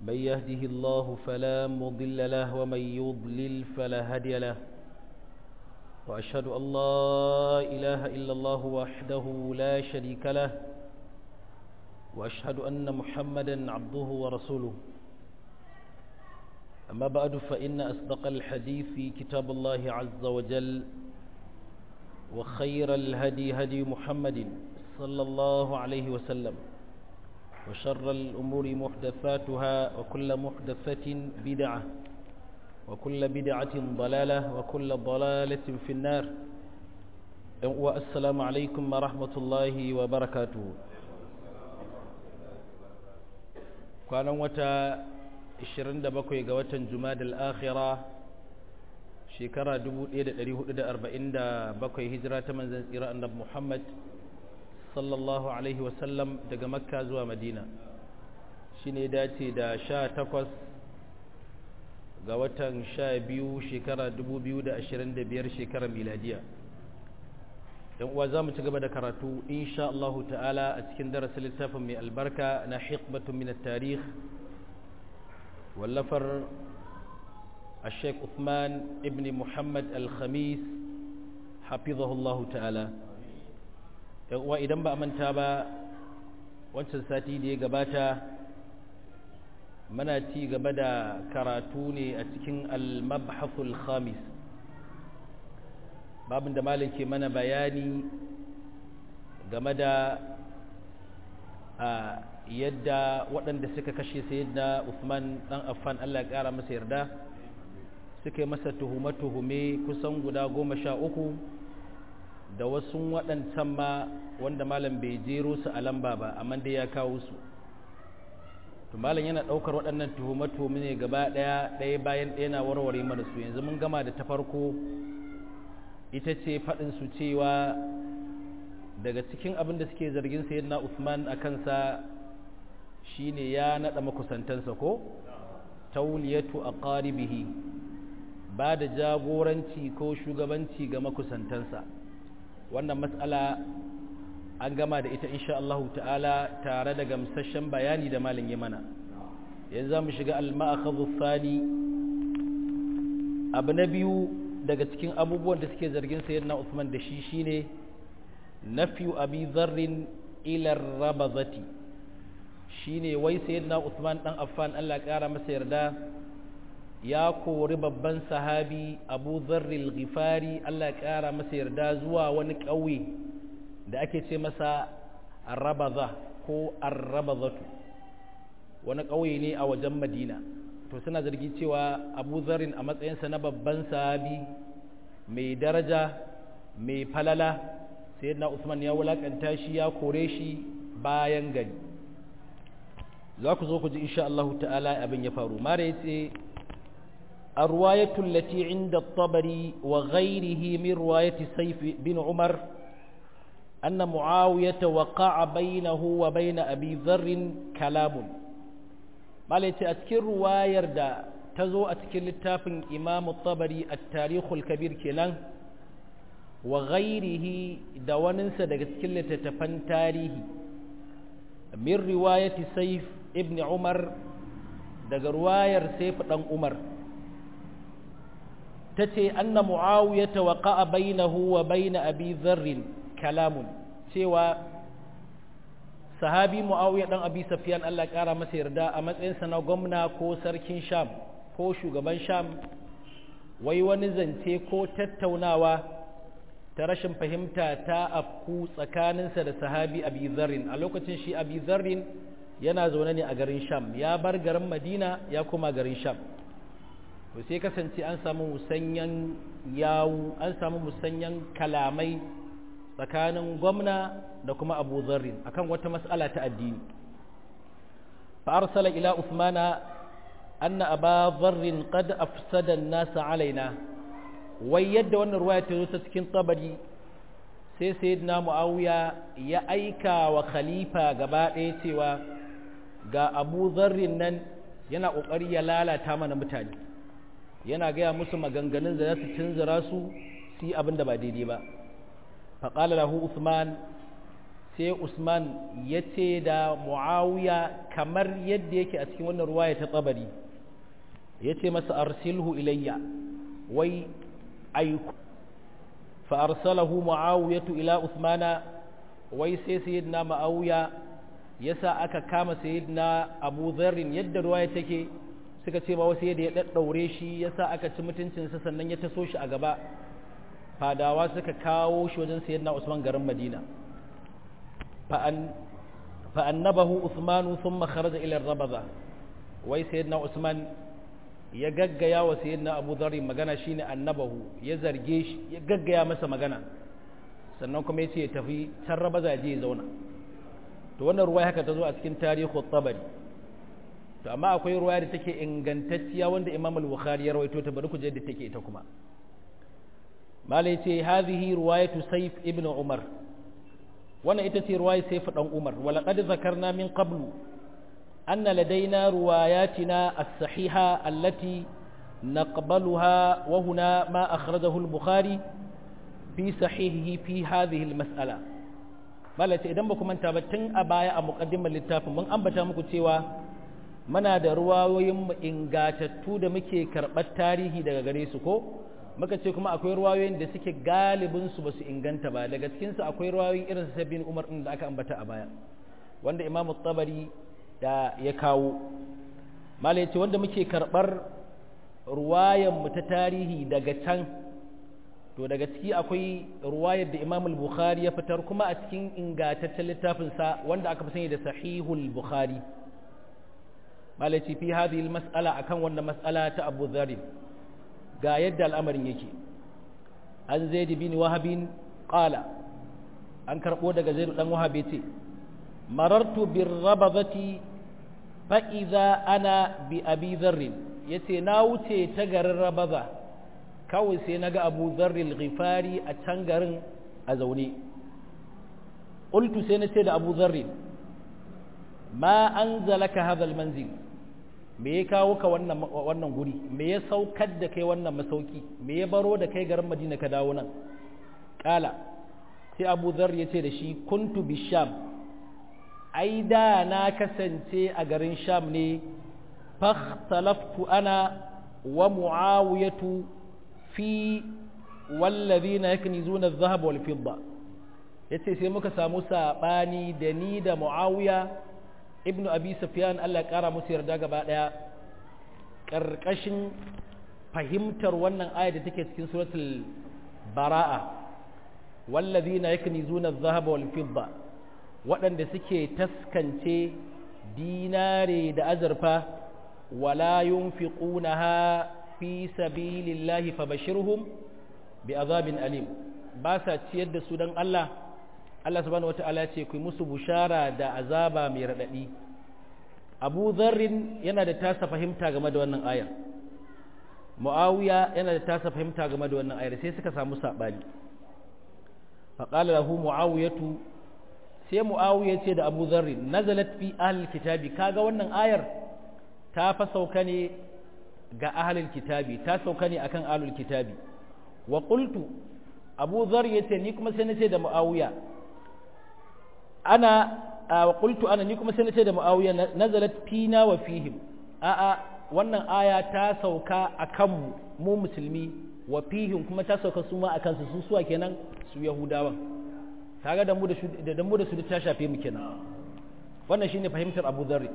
من يهده الله فلا مضل له ومن يضلل فلا هادي له وأشهد أن لا إله إلا الله وحده لا شريك له وأشهد أن محمدا عبده ورسوله أما بعد فإن أصدق الحديث كتاب الله عز وجل وخير الهدي هدي محمد صلى الله عليه وسلم وشر الأمور محدثاتها وكل محدثة بدعة وكل بدعة ضلالة وكل ضلالة في النار والسلام عليكم ورحمة الله وبركاته كان وتا 27 ga watan Jumadal Akhira shekara 1447 hijira ta manzon tsira annabi Muhammad sallallahu alaihi wasallam daga Makka zuwa Madina shine dace da 18 ga watan 12 shekara 2025 shekarar miladiya dan uwa zamu ci gaba da karatu insha Allah ta'ala a cikin darasin littafin mai albarka na hiqbatun min at-tarikh واللفر الشيخ عثمان ابن محمد الخميس حفظه الله تعالى idan ba manta ba wancan sati da ya gabata mana ci gaba da karatu ne a cikin al-mabhasul khamis babin da malam ke mana bayani game da yadda waɗanda suka kashe sayyidina Uthman dan Affan Allah ya ƙara masa yarda suka yi masa tuhume-tuhume kusan guda goma sha uku da wasu waɗancan ma wanda malam bai jero su a lamba ba amma dai ya kawo su to malam yana ɗaukar waɗannan tuhume-tuhume ne gaba ɗaya ɗaya bayan ɗaya na warware mana su yanzu mun gama da ta farko ita ce faɗin su cewa daga cikin abin da suke zargin sayyidina Uthman a kansa shine ya nada makusantansa ko tauliyatu aqaribihi ba da jagoranci ko shugabanci ga makusantansa wannan mas'ala an gama da ita insha Allah ta'ala tare da gamsashen bayani da malin mana yanzu zamu shiga al-ma'akhadhu thani abu na biyu daga cikin abubuwan da suke zargin sayyidina Uthman da shi shine nafyu abi dharrin ila rabazati shine wai sayyidina Uthman dan Affan Allah kara masa yarda ya kori babban sahabi Abu Dharr al-Ghifari Allah kara masa yarda zuwa wani ƙauye da ake ce masa Rabaza ko Ar-Rabazatu wani ƙauye ne a wajen Madina to suna zargi cewa Abu Dharr a matsayinsa na babban sahabi mai daraja mai falala sayyidina Uthman ya wulakanta shi ya kore shi bayan gari za ku zo ku ji insha Allah ta'ala abin ya faru mara yace arwayatu allati inda at-tabari wa ghayrihi min riwayati sayf bin umar anna muawiyah waqa'a bainahu wa bain abi dharr kalamun mala yace a cikin ruwayar da ta zo a cikin littafin imam at-tabari at-tarikh al-kabir kenan wa ghayrihi da waninsa daga cikin littattafan tarihi min riwayati sayf ibn umar daga ruwayar sayf dan umar tace anna muawiya waqa'a bainahu wa bain abi dharr kalamun cewa sahabi muawiya dan abi safyan Allah kara masa yarda a matsayin sa na gwamna ko sarkin sham ko shugaban sham wai wani zance ko tattaunawa ta rashin fahimta ta afku tsakaninsa da sahabi abi zarrin a lokacin shi abi zarrin yana zaune ne a garin sham ya bar garin madina ya kuma garin sham to sai kasance an samu musanyan yawu an samu musanyan kalamai tsakanin gwamna da kuma abu zarrin akan wata mas'ala ta addini fa arsala ila usmana anna aba zarrin qad afsada an-nasa alaina wai yadda wannan ruwaya ta zo ta cikin tabari sai sayyidina muawiya ya aika wa khalifa gaba ɗaya cewa ga abu zarrin nan yana ƙoƙari ya lalata mana mutane yana gaya musu maganganun da za su tunzura su su yi abin da ba daidai ba faƙala lahu usman sai usman ya ce da muawiya kamar yadda yake a cikin wannan ruwaya ta tsabari ya ce masa arsilhu ilayya wai aiku fa arsalahu muawiyatu ila usmana wai sai sayyidina muawiya yasa aka kama sayyidina abu dharrin yadda ruwaya take suka ce ba wasu yadda ya daddaure shi yasa aka ci mutuncinsa sannan ya taso shi a gaba fadawa suka kawo shi wajen sayyidina usman garin madina fa'annabahu usmanu sun makaraja ilar rabaza wai sayyidina usman ya gaggaya wa sayyidina abu zarri magana shine annabahu ya zarge shi ya gaggaya masa magana sannan kuma ya ce ya tafi can rabaza ya je ya zauna to wannan ruwa haka ta zo a cikin tarihi tabari to amma akwai ruwa da take ingantacciya wanda imam al-bukhari ya rawaito ta bari ku je da take ita kuma malai ce hadhihi ruwayatu sayf ibn umar wannan ita ce ruwaya sayf dan umar wala qad zakarna min qablu anna ladaina ruwayatina as-sahiha allati naqbaluha wa huna ma akhrajahu al-bukhari fi sahihihi fi hadhihi al-mas'ala malai ce idan ba ku manta ba tun a baya a muqaddimar littafin mun ambata muku cewa muna da ruwayoyin ingatattu da muke karɓar tarihi daga gare su ko muka ce kuma akwai ruwayoyin da suke galibin su basu inganta ba daga cikin su akwai ruwayoyin irin sabbin Umar din da aka ambata a baya wanda Imam Tabari da ya kawo mala yace wanda muke karɓar ruwayan mu ta tarihi daga can to daga ciki akwai ruwayar da Imam Bukhari ya fitar kuma a cikin ingantaccen littafin sa wanda aka fi sani da Sahihul Bukhari malaci fi hadhihi mas'ala akan wannan mas'ala ta Abu Dharr ga yadda al'amarin yake an Zaid bin Wahab qala an karbo daga Zaid dan Wahab yace marartu bir rabadati fa idza ana bi Abi Dharr yace na wuce ta garin Rabaza kawai sai naga Abu Dharr al-Ghifari a can garin a zaune qultu sai na ce da Abu Dharr ma anzalaka hadha al-manzil me ya kawo ka wannan wannan guri me ya saukar da kai wannan masauki me ya baro da kai garin Madina ka dawo nan kala sai Abu Dharr ya ce da shi kuntu bisham ai da na kasance a garin Sham ne fakhtalaftu ana wa Muawiyatu fi wallazina yaknizuna adh-dhahab wal fidda yace sai muka samu sabani da ni da Muawiya ibnu abi sufyan Allah ya kara musu yarda gaba daya karkashin fahimtar wannan aya da take cikin suratul bara'a wallazina yaknizuna adh-dhahaba wal fidda waɗanda suke taskance dinare da azurfa wala yunfiqunaha fi sabilillahi fabashirhum bi'adhabin alim ba sa ciyar da su dan Allah Allah subhanahu wata'ala ce ku musu bushara da azaba mai radadi Abu Dharrin yana da tasa fahimta game da wannan ayar Muawiya yana da tasa fahimta game da wannan ayar sai suka samu sabani fa qala lahu Muawiyatu sai Muawiya ce da Abu Dharrin nazalat fi ahli kitabi kaga wannan ayar ta fa sauka ne ga ahlul kitabi ta sauka ne akan ahlul kitabi wa qultu Abu Dharr yace ni kuma sai nace da Muawiya ana wa qultu ana ni kuma sai nace da Muawiya nazalat fina wa fihim a a wannan aya ta sauka akan mu mu musulmi wa fihim kuma ta sauka su ma akan su su suwa kenan su yahudawan kaga da mu da da mu da su ta shafe mu kenan wannan shine fahimtar Abu Dharr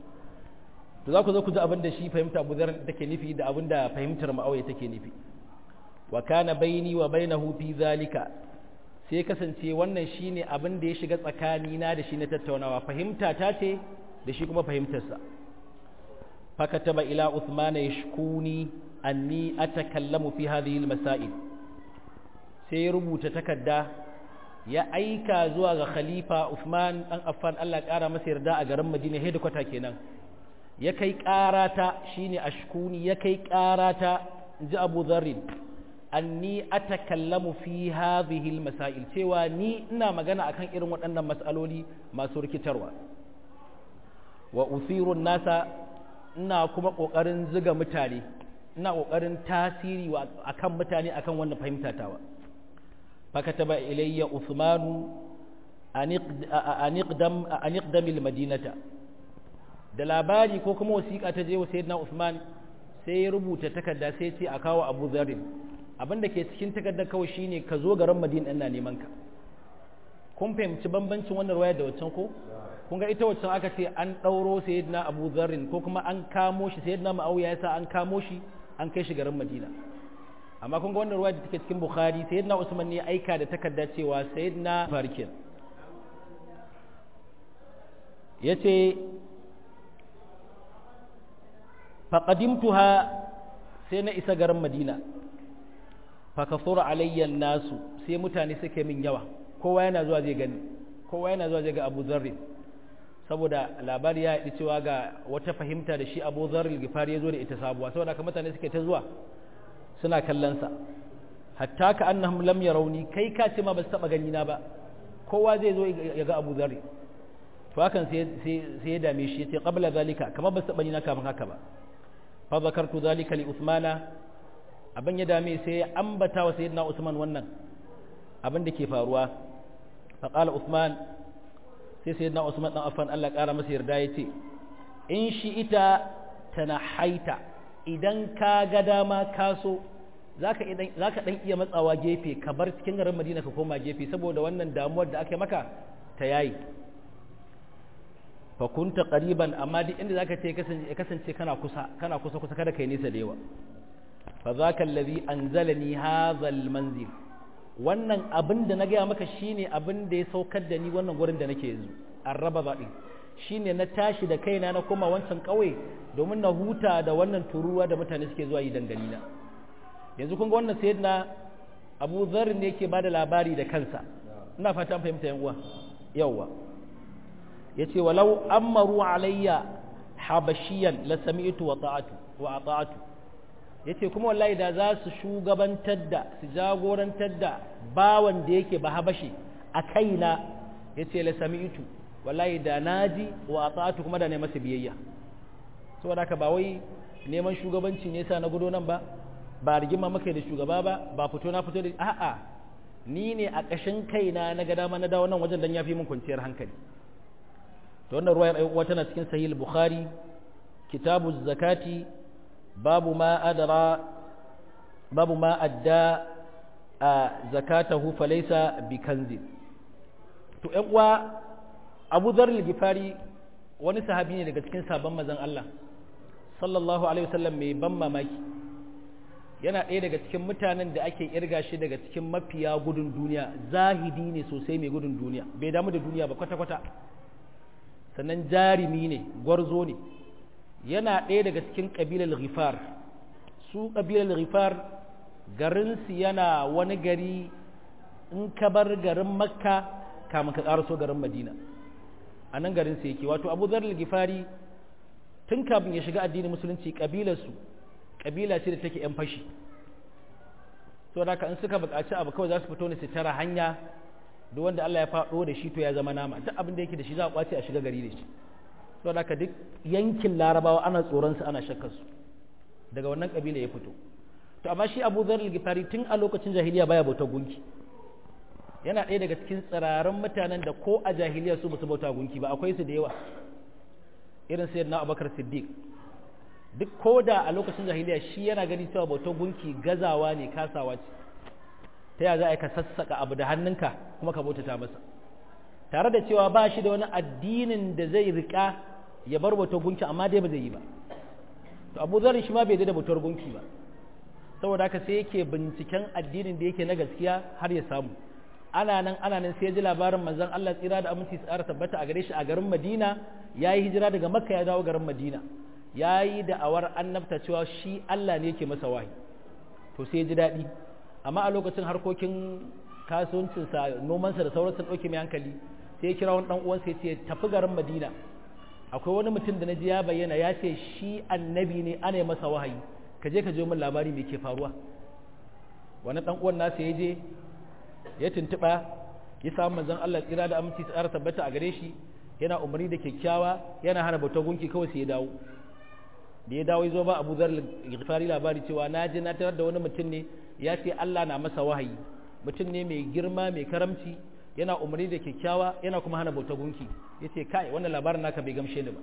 to za ku zo ku ji abin da shi fahimta Abu Dharr take nufi da abin da fahimtar Muawiya take nufi wa kana baini wa bainahu fi zalika sai kasance wannan shine abin da ya shiga tsakani na da shi na tattaunawa fahimta ta ce da shi kuma fahimtarsa fakataba ila Uthman yashkuni anni atakallamu fi hadhihi almasail sai ya rubuta takarda ya aika zuwa ga khalifa Uthman dan Affan Allah kara masa yarda a garin Madina headquarter kenan ya kai karata shine ashkuni ya kai karata inji Abu Dharr anni atakallamu fi hadhihi almasail cewa ni ina magana akan irin waɗannan mas'aloli masu rikitarwa wa uthiru nasa ina kuma kokarin ziga mutane ina kokarin tasiri akan mutane akan wannan fahimta tawa fakataba ilayya usmanu an iqdamil madinata da labari ko kuma wasiƙa ta je wa sayyidina Usman sai ya rubuta takarda sai ce a kawo Abu Dharr abinda ke cikin takardar kawai shine ka zo garin Madina ina neman ka kun fahimci bambancin wannan ruwaya da waccan ko kun ga ita waccan aka ce an ɗauro sayyidina Abu Dharr ko kuma an kamo shi sayyidina Muawiya yasa an kamo shi an kai shi garin Madina amma kun ga wannan ruwaya da take cikin Bukhari sayyidina Usman ne aika da takarda cewa sayyidina Farkin yace faqadimtuha sai na isa garin Madina fa kasura alayya nasu sai mutane suke min yawa kowa yana zuwa zai gani kowa yana zuwa zai ga Abu Dharr saboda labari ya yi cewa ga wata fahimta da shi Abu Dharr al-Ghifari ya zo da ita sabuwa saboda haka mutane suke ta zuwa suna kallon sa hatta ka annahum lam yarawni kai ka ce ma ba su taba gani na ba kowa zai zo ya ga Abu Dharr to hakan sai sai ya dame shi yace qabla zalika kamar ba su taba ni na kafin haka ba fa zakartu zalika li Uthmana abin ya dame sai ya ambata wa sayyidina Usman wannan abin da ke faruwa fa qala Uthman sai sayyidina Usman dan Affan Allah kara masa yarda yace in shi ita tanahaita idan ka ga dama ka so zaka idan zaka dan iya matsawa gefe ka bar cikin garin Madina ka koma gefe saboda wannan damuwar da aka maka ta yayi fa kunta qariban amma duk inda zaka ce kasance kasance kana kusa kana kusa kusa kada kai nisa da yawa fa zaka allazi anzalani hadha almanzil wannan abin da na gaya maka shine abin da ya saukar da ni wannan gurin da nake yanzu arraba ba din shine na tashi da kaina na koma wancan kauye domin na huta da wannan turuwa da mutane suke zuwa yi dangane na yanzu kun ga wannan sayyidina Abu Dharr ne yake bada labari da kansa ina fata an fahimta yan uwa yawa yace walau amaru alayya habashiyan la sami'tu wa ta'atu wa ata'atu yace kuma wallahi da za su shugabantar da su jagorantar da bawan da yake ba habashi a kaina yace la sami'tu wallahi da naji wa ata'atu kuma da ne masa biyayya saboda haka ba wai neman shugabanci ne sa na gudo nan ba ba rigima maka da shugaba ba ba fito na fito da a'a ni ne a ƙashin kaina na ga dama na dawo nan wajen dan yafi min kwanciyar hankali to wannan ruwayar ayyuka tana cikin sahih bukhari kitabu zakati babu ma adara babu ma adda a zakatahu falaysa bikanzi to ƴan uwa Abu Dharr al-Ghifari wani sahabi ne daga cikin sabon manzon Allah sallallahu alaihi wasallam mai ban mamaki yana ɗaya daga cikin mutanen da ake irga shi daga cikin mafiya gudun duniya zahidi ne sosai mai gudun duniya bai damu da duniya ba kwata-kwata sannan jarimi ne gwarzo ne yana ɗaya daga cikin ƙabilar ghifar su ƙabilar ghifar garinsu yana wani gari in ka bar garin makka kamun ka ƙaraso garin madina a nan garinsu yake wato abu zarar ghifari tun kafin ya shiga addinin musulunci ƙabilarsu ƙabila ce da take ‘yan fashi so da in suka buƙaci abu kawai za su fito ne su tara hanya duk wanda Allah ya faɗo da shi to ya zama nama duk abin da yake da shi za a kwace a shiga gari da shi so da duk yankin larabawa ana tsoron su ana shakkar su daga wannan ƙabila ya fito to amma shi Abu Dharr al-Ghifari tun a lokacin jahiliya baya bauta gunki yana ɗaya daga cikin tsiraran mutanen da ko a jahiliya su basu bauta gunki ba akwai su da yawa irin sayyidina Abubakar Siddiq duk ko da a lokacin jahiliya shi yana gani cewa bautar gunki gazawa ne kasawa ce ta yaya za a yi ka sassaka abu da hannunka kuma ka bautata masa tare da cewa ba shi da wani addinin da zai rika ya bar bautar gunki amma dai ba zai yi ba to abu zarin shi ma bai da bautar gunki ba saboda haka sai yake binciken addinin da yake na gaskiya har ya samu ana nan ana nan sai ya ji labarin manzon Allah tsira da aminci tsara tabbata a gare shi a garin Madina yayi hijira daga Makka ya dawo garin Madina ya yi da'awar annabta cewa shi Allah ne ke masa wahi to sai ji daɗi amma a lokacin harkokin kasuwancinsa nomansa da sauransa ɗauke mai hankali sai ya kira wani ɗan uwansa ya ce tafi garin madina akwai wani mutum da na ji ya bayyana ya ce shi annabi ne ana yi masa wahayi ka je ka je min labari mai ke faruwa wani ɗan uwan nasa ya je ya tuntuɓa ya samu manzon Allah tsira da aminci tsara tabbata a gare shi yana umarni da kyakkyawa yana hana bautar gunki kawai sai ya dawo da ya dawo ya zo ba abu zar fari labari cewa na je na tarar da wani mutum ne ya ce Allah na masa wahayi mutum ne mai girma mai karamci yana umarni da kyakkyawa yana kuma hana bauta gunki yace kai wannan labarin naka bai gamshe ni ba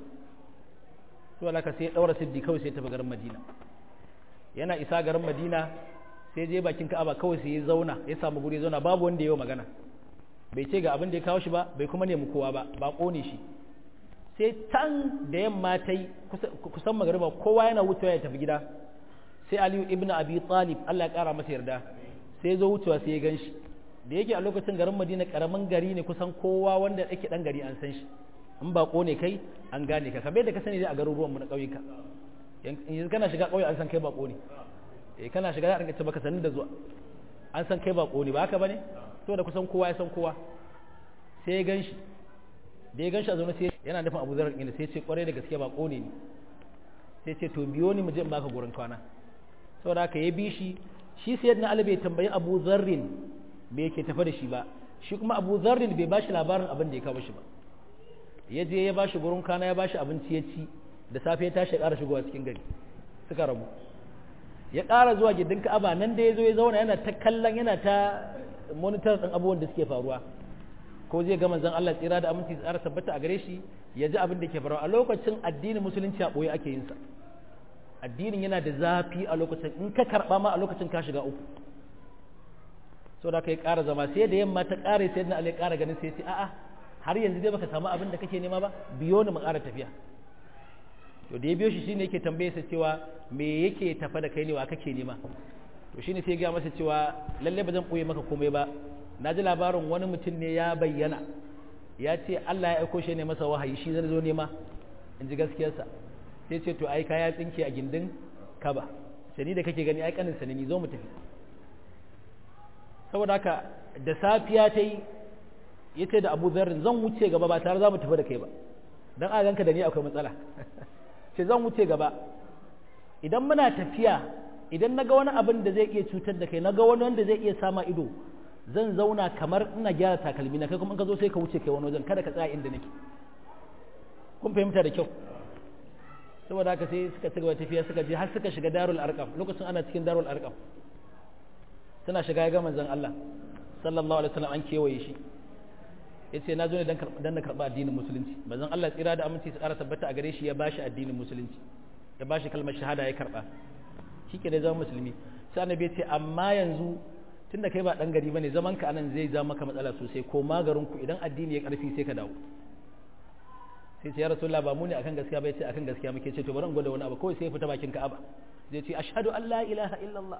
to alaka sai ya daura siddi kawai sai ya tafi garin Madina yana isa garin Madina sai je bakin Ka'aba kawai sai ya zauna ya samu guri ya zauna babu wanda ya yi magana bai ce ga abin da ya kawo shi ba bai kuma nemi kowa ba ba kone shi sai tan da yamma ta yi kusan magariba kowa yana wucewa ya tafi gida sai aliyu ibn abi talib Allah ya kara masa yarda sai zo wucewa sai ya gan shi da yake a lokacin garin madina karamin gari ne kusan kowa wanda yake dan gari an san shi in ba ne kai an gane ka kamar da ka sani dai a garuruwan mu na ƙauyuka yanzu kana shiga ƙauye an san kai bako ne eh kana shiga za a rinka baka sanin da zuwa an san kai bako ne ba haka bane to da kusan kowa ya san kowa sai ya gan shi da ya gan shi a zaune sai yana nufin abu zarar inda sai ce kwarai da gaske ba kone ne sai ce to biyo ni mu je in baka gurin kwana saboda haka ya bi shi shi sai na ali bai tambayi abu zarrin me yake tafa da shi ba shi kuma abu zarrin bai bashi labarin abin da ya kawo shi ba ya je ya bashi gurin kwana ya bashi abinci ya ci da safe ya tashi ya ƙara shigowa cikin gari suka rabu ya ƙara zuwa gindin ka'aba nan da ya zo ya zauna yana ta kallon yana ta monitor ɗin abubuwan da suke faruwa ko zai ga manzon Allah tsira da aminci tsara tabbata a gare shi ya ji abin da ke faruwa a lokacin addinin musulunci a ɓoye ake yin sa addinin yana da zafi a lokacin in ka karɓa ma a lokacin ka shiga uku so da kai ƙara zama sai da yamma ta ƙare sai na Ali ƙara ganin sai ce a'a har yanzu dai baka samu abin da kake nema ba biyo ni mu ƙara tafiya to da ya biyo shi shine yake tambaye sa cewa me yake tafa da kai ne wa kake nema to shine sai ya ga masa cewa lalle ba zan ɓoye maka komai ba na ji labarin wani mutum ne ya bayyana ya ce Allah ya aiko shi ne masa wahayi shi zai zo nema in ji gaskiyarsa sai ce to ai ka ya tsinke a gindin kaba sai ni da kake gani ai kanin ne ni zo mu tafi saboda haka da safiya ta yi ya ce da abu zarrin zan wuce gaba ba tare za mu tafi da kai ba don a ganka da ni akwai matsala ce zan wuce gaba idan muna tafiya idan na ga wani abin da zai iya cutar da kai na ga wani wanda zai iya sama ido zan zauna kamar ina gyara takalmi na kai kuma in ka zo sai ka wuce kai wani wajen kada ka tsaya inda nake kun fahimta da kyau saboda haka sai suka ci gaba tafiya suka je har suka shiga darul arqam lokacin ana cikin darul arqam suna shiga ga manzon Allah sallallahu alaihi wasallam an kewaye shi yace na zo ne dan dan na karba addinin musulunci manzon Allah tsira da aminci su ƙara tabbata a gare shi ya bashi addinin musulunci ya bashi kalmar shahada ya karba shi ke da zama musulmi sai annabi ya ce amma yanzu tunda kai ba dan gari bane zaman ka anan zai zama maka matsala sosai ko magarin ku idan addini ya karfi sai ka dawo sai ce ya rasulullah ba mu ne akan gaskiya bai ce akan gaskiya muke ce to bari in gwada wani abu kawai sai ya fita bakin ka'aba zai ce ashhadu an la ilaha illallah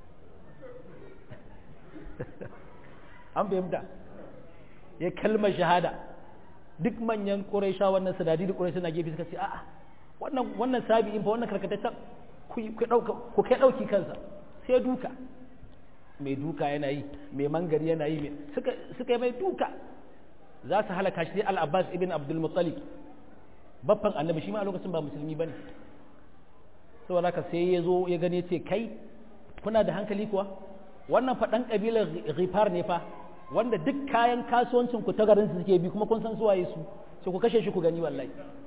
an fahimta ya kalmar shahada duk manyan quraisha wannan sadadi da quraisha na gefe suka ce a'a wannan wannan sabi'in fa wannan karkataccen ku kai dauki kansa sai duka mai duka yana yi mai mangari yana yi suka yi mai duka za su halaka shi al-abbas ibn abdul muttalib baffan annabi shi ma a lokacin ba musulmi bane saboda haka sai ya zo ya gane ce kai kuna da hankali kuwa wannan fa dan kabilar ghifar ne fa wanda duk kayan kasuwancin ku ta garin su suke bi kuma kun san su waye su sai ku kashe shi ku gani wallahi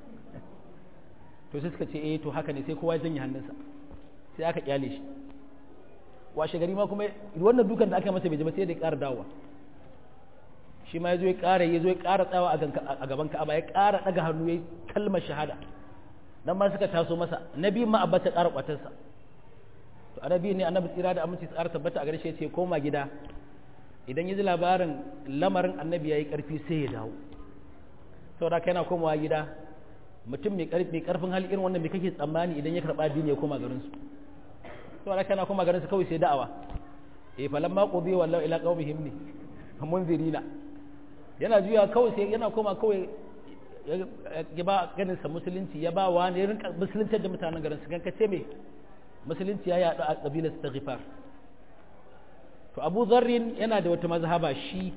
to sai suka ce eh to haka ne sai kowa ya janye hannunsa sai aka kyale shi washe gari ma kuma wannan dukan da aka masa bai ji ba sai da ya ƙara dawowa shi ma ya zo ya ƙara ya zo ya ƙara tsawa a gaban ka'aba ya ƙara ɗaga hannu ya kalmar shahada nan ma suka taso masa nabi ma abba ta ƙara ƙwatarsa to annabi ne annabi tsira da aminci tsara tabbata a garshe ce koma gida idan ya ji labarin lamarin annabi ya yi ƙarfi sai ya dawo saboda kai na komawa gida mutum mai ƙarfin hali irin wannan mai kake tsammani idan ya karɓa addini ya koma garinsu to ala kana kuma garin su kawai sai da'awa eh falan ma qudi wallahu ila qaumihim ne munzirina yana juya kawai sai yana koma kawai ya ba ganin sa musulunci ya ba wa ne rinka musulunci da mutanen garin su kanka ce me musulunci ya yadu a kabilar istighfar to Abu Dharrin yana da wata mazhaba shi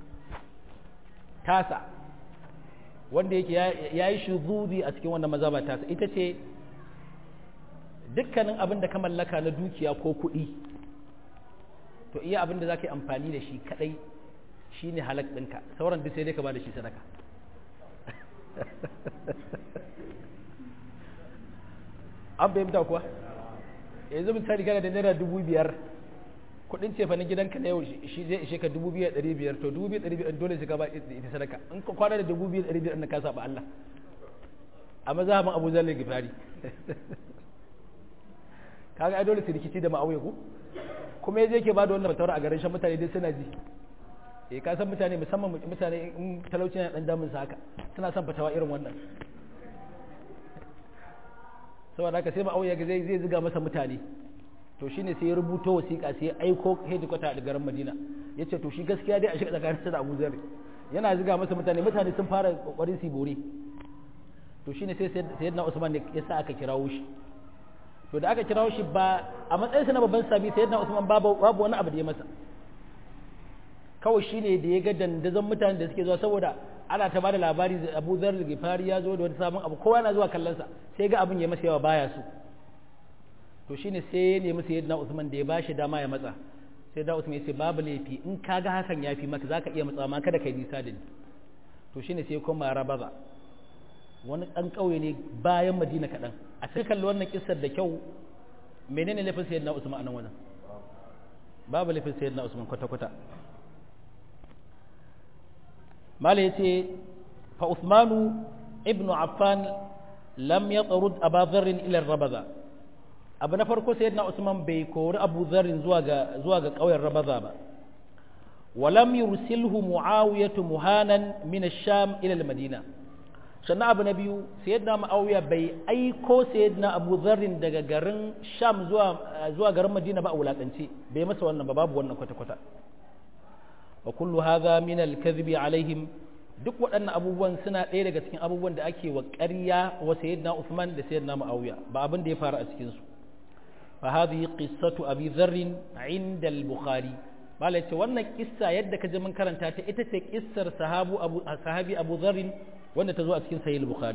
tasa wanda yake yayi shuzudi a cikin wannan mazhaba tasa ita ce dukkanin abin da ka mallaka na dukiya ko kuɗi to iya abin da za ka yi amfani da shi kaɗai shi ne halak ɗinka sauran duk sai dai ka ba da shi sadaka an fahimta kuwa yanzu misali kana da naira dubu biyar kudin ce fa na gidanka na yau shi zai ishe ka 2500 to 2500 dole sai ka ba ita sadaka in ka kwana da 2500 na ka saba Allah a mazhabin Abu Zar Gifari kaga ai dole su rikici da ma'auye ko kuma yaje yake ba da wannan fatawar a garin shan mutane dai suna ji eh ka san mutane musamman mutane in talauci na dan damun sa haka suna son fatawa irin wannan saboda haka sai ma'auye ga zai zai ziga masa mutane to shine sai ya rubuto wasiƙa sai ya aiko hedikwata a garin Madina yace to shi gaskiya dai a shiga tsakanin da Abu Zar yana ziga masa mutane mutane sun fara kokarin su bore to shine sai sayyidina Usman ya sa aka kirawo shi to da aka kirawo shi ba a matsayinsa na babban sabi sayyidina Usman babu babu wani abu da ya masa kawai shine da ya ga dandazon mutanen da suke zuwa saboda ana ta bada labari da Abu Dharr al-Ghifari ya zo da wani sabon abu kowa yana zuwa kallon sa sai ga abin ya masa yawa baya so to shine sai ya nemi sayyidina Usman da ya bashi dama ya matsa sai da Usman ya ce babu laifi in kaga hakan yafi maka zaka iya matsawa ma kada kai nisa da ni to shine sai kuma rabaza wani ɗan ƙauye ne bayan madina kaɗan a cikin kalli wannan kisar da kyau menene laifin sayyidina usman a nan wajen babu laifin sayyidina usman kwata-kwata mala yace fa usmanu ibnu affan lam yatrud aba dharrin ila rabaza abu na farko sayyidina usman bai kori abu dharrin zuwa ga zuwa ga ƙauyen rabaza ba ولم يرسله معاوية مهانا من الشام إلى المدينة sannan abu na biyu sayyidina ma'auya bai aiko sayyidina abu zarrin daga garin sham zuwa zuwa garin madina ba a wulakance bai masa wannan ba babu wannan kwata-kwata wa kullu hadha min al-kadhibi alaihim duk waɗannan abubuwan suna ɗaya daga cikin abubuwan da ake wa ƙarya wa sayyidina Uthman da sayyidina Muawiya ba abin da ya faru a cikin su fa hadhihi qissatu abi dharr inda al-bukhari mala ce wannan kissa yadda ka ji mun karanta ta ita ce kissar sahabu abu sahabi abu dharr wanda ta zo a cikin sahih al-bukhari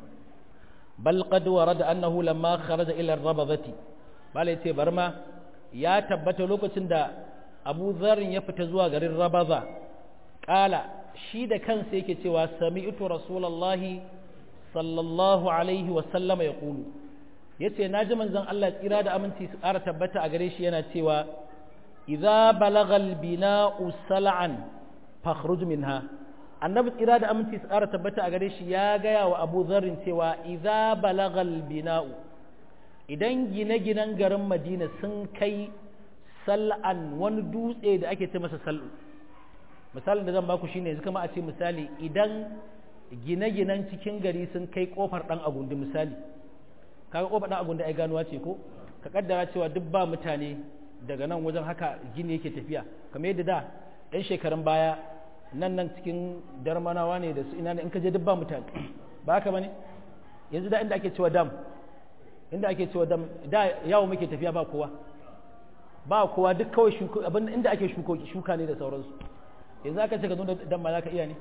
bal qad warada annahu lamma kharaja ila ar-rabadati mala ce barma ya tabbata lokacin da abu dharr ya fita zuwa garin rabaza kala shi da kansa yake cewa sami'tu rasulullahi sallallahu alaihi wa sallama yaqulu yace naji manzon Allah tsira da aminci su ƙara tabbata a gare shi yana cewa idza balagal bina'u sal'an fakhruj minha annabi tsira da aminci su ƙara tabbata a gare shi ya gaya wa abu zarrin cewa idza balagal bina'u idan gine-ginen garin madina sun kai sal'an wani dutse da ake ce masa sal'u misalin da zan baku shine yanzu kama a ce misali idan gine-ginen cikin gari sun kai kofar dan agundi misali kaga kofar dan agundi ai ganuwa ce ko ka kaddara cewa duk ba mutane daga nan wajen haka gini yake tafiya kamar yadda da ɗan shekarun baya nan nan cikin darmanawa ne da su ina ne in ka je duk ba mutane ba haka bane yanzu da inda ake cewa dam inda ake cewa dam da yawo muke tafiya ba kowa ba kowa duk kawai shuka abin inda ake shuka ne da sauransu yanzu aka ce ka zo da dan ma za ka iya ne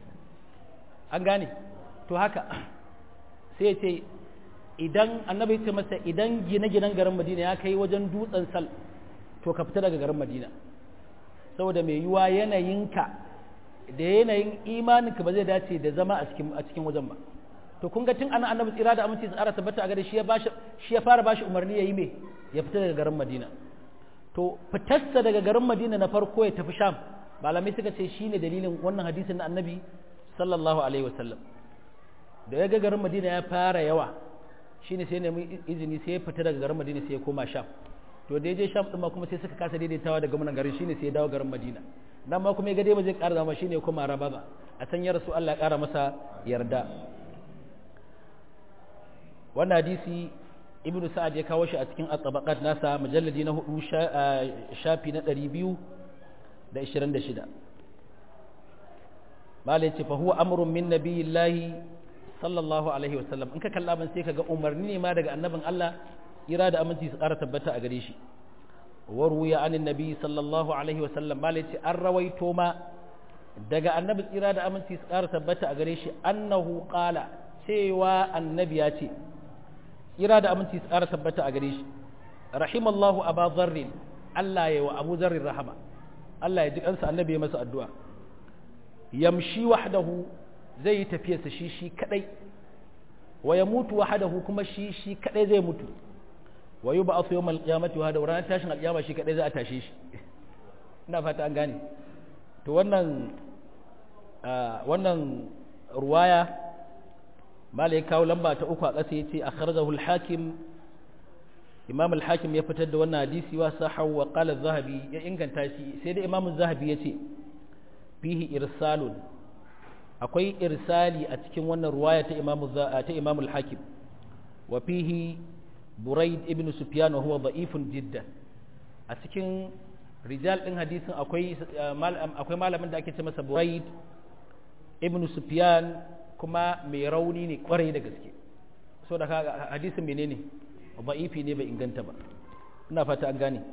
an gane to haka sai ce idan annabi ce masa idan gine-ginen garin madina ya kai wajen dutsen sal to ka fita daga garin madina saboda mai yiwa yanayinka da yanayin imaninka ba zai dace da zama a cikin a cikin wajen ba to kun ga tun ana annabi tsira da aminci tsara tabbata a gare shi ya bashi shi ya fara bashi umarni yayi me ya fita daga garin madina to fitarsa daga garin madina na farko ya tafi sham malamai suka ce shine dalilin wannan hadisin na annabi sallallahu alaihi wasallam da ya ga garin madina ya fara yawa shine sai nemi izini sai ya fita daga garin madina sai ya koma sham to da ya je sham din ma kuma sai suka kasa daidaitawa daga munan garin shine sai ya dawo garin madina nan ma kuma ya ga dai ba zai ƙara zama shine ya koma rabaza a san ya rasu Allah ya ƙara masa yarda wannan hadisi ibnu sa'ad ya kawo shi a cikin at-tabaqat nasa mujalladi na hudu shafi na 226 malai ce fa huwa amrun min nabiyillahi sallallahu alaihi wasallam in ka kalla ban sai kaga umarni ne ma daga annabin Allah ira da aminci su ƙara tabbata a gare shi wa ruya anin nabi sallallahu alaihi wasallam malai ce an rawaito ma daga annabi tsira da aminci su ƙara tabbata a gare shi annahu qala cewa annabi ya ce ira da aminci su ƙara tabbata a gare shi rahimallahu aba zarrin Allah ya wa abu zarrin rahama Allah ya ji kansa annabi ya masa addu'a yamshi wahdahu zai yi tafiyarsa shi shi kadai wa ya mutu wahdahu kuma shi shi kadai zai mutu wa yub'athu yawmal qiyamati wa ranar tashin alqiyama shi kadai za a tashe shi ina fata an gane to wannan wannan ruwaya malai kawo lamba ta uku a ƙasa yace akhrajahu al-hakim imam al-hakim ya fitar da wannan hadisi wa sahahu wa qala az-zahabi ya inganta shi sai da imam az-zahabi yace fihi irsalun akwai irsali a cikin wannan ruwaya ta imam ta imam al-hakim wa fihi buraid ibn sufyan wa huwa da'ifun jiddan a cikin rijal din hadisin akwai akwai malamin da ake ce masa buraid ibn sufyan kuma mai rauni ne kwarai da gaske so da hadisin menene da'ifi ne bai inganta ba ina fata an gane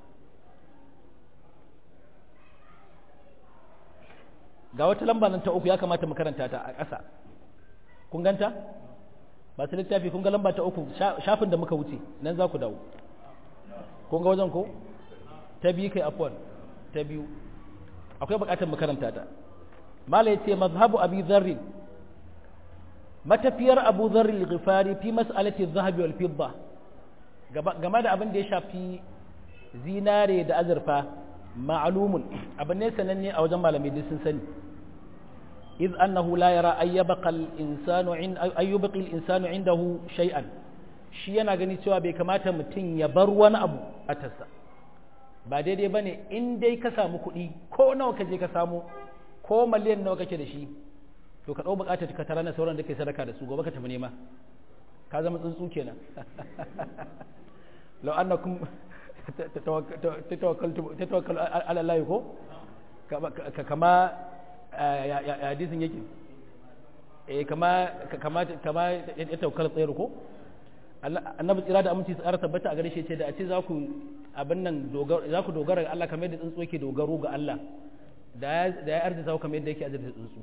ga wata lamba nan ta uku ya kamata mu karanta ta a ƙasa kun ganta ba su littafi kun ga lamba ta uku shafin da muka wuce nan za ku dawo kun ga wajen ko ta biyu kai afwan ta biyu akwai buƙatar mu karanta ta mala yace mazhabu abi dharr matafiyar abu dharr al-ghifari fi mas'alati adh-dhahab wal fidda game da abin da ya shafi zinare da azurfa ma'lumun abin ne sananne a wajen malamai duk sun sani iz annahu la yara ay yabqa al-insanu ay yubqi al-insanu indahu shay'an shi yana gani cewa bai kamata mutum ya bar wani abu a tassa ba daidai bane in dai ka samu kuɗi ko nawa ka je ka samu ko miliyan nawa kake da shi to ka ɗau buƙatar ka tara na sauran da ke sadaka da su gobe ka tafi nema ka zama tsuntsu kenan lau annakum tatawakkalu ala Allah ko kama hadisin yake eh kama kama kama ya tawakkal tsayar ko annabi tsira da aminci tsara tabbata a gare shi ce da a ce za ku abin nan za ku dogara ga Allah kamar yadda tsuntsu yake dogaro ga Allah da ya arzita kamar yadda yake arzita tsuntsu